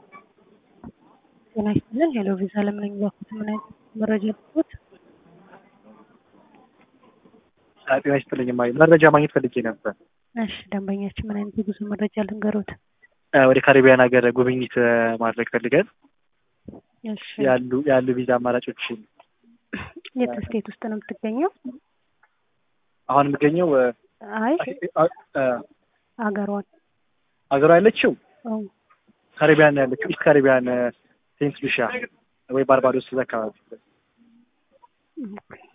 ጤና ይስጥልን ሄሎ ቪዛ ለምን የሚላኩት ምን አይነት መረጃ ልትወት? ጤና ይስጥልኝ እማዬ መረጃ ማግኘት ፈልጌ ነበር። እሺ ደንበኛችን ምን አይነት የጉዞ መረጃ ልንገሮት? ወደ ካሪቢያን ሀገር ጉብኝት ማድረግ ፈልገን እሺ ያሉ ያሉ ቪዛ አማራጮችን የት ስቴት ውስጥ ነው የምትገኘው? አሁን የምገኘው አይ አገሯን ሀገሯ ያለችው አዎ ካሪቢያን ያለችው ኢስት ካሪቢያን ሴንት ሉሺያ ወይ ባርባዶስ እዛ አካባቢ ኦኬ